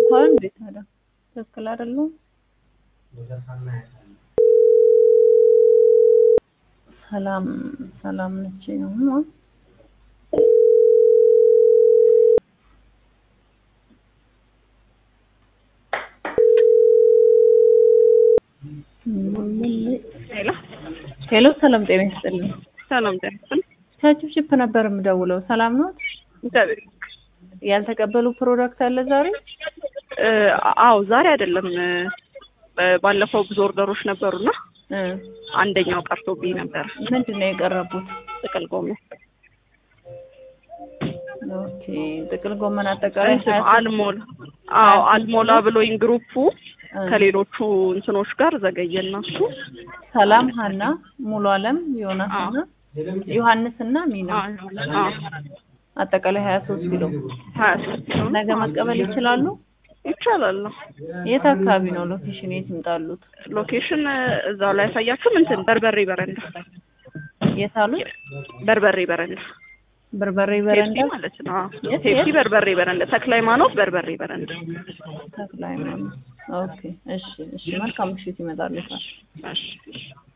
እንኳን እንዴት ታዲያ ትክክል አይደሉም? ሰላም ሰላም ነች ነው ሄሎ ሄሎ፣ ሰላም ጤና ይስጥልኝ። ሰላም ጤና ይስጥልኝ። ከችፕችፕ ነበር የምደውለው። ሰላም ነው? እግዚአብሔር ያልተቀበሉ ፕሮዳክት አለ ዛሬ? እ አዎ ዛሬ አይደለም እ ባለፈው ብዙ ኦርደሮች ነበሩና እ አንደኛው ቀርቶብኝ ነበር። ምንድን ነው የቀረቡት? ጥቅል ጎመን ኦኬ፣ ጥቅል ጎመን አጠቃላይ እንትን ሀያ አልሞላ አዎ አልሞላ ብሎኝ ግሩፑ እ ከሌሎቹ እንትኖች ጋር ዘገየና እሱ ሰላም፣ ሀና፣ ሙሉ አለም፣ ዮናስ አዎ። እና ዮሐንስ እና ሚና አዎ አዎ አጠቃላይ ሀያ ሶስት ኪሎ ሀያ ሶስት ኪሎ ነው። ነገ መቀበል ይችላሉ? ይቻላል ነው የት አካባቢ ነው ሎኬሽን? የት ይምጣሉት? ሎኬሽን እዛው ላይ ያሳያችሁም እንትን በርበሬ በረንዳ የት አሉት? በርበሬ በረንዳ በርበሬ ፔፕሲ በረንዳ ማለት ነው። አዎ። የት ፔፕሲ የት? በርበሬ በረንዳ ተክለ ሃይማኖት በርበሬ በረንዳ ተክለ ሃይማኖት። ኦኬ፣ እሺ፣ እሺ። መልካም ምሽት ይመጣሉ። እሺ እሺ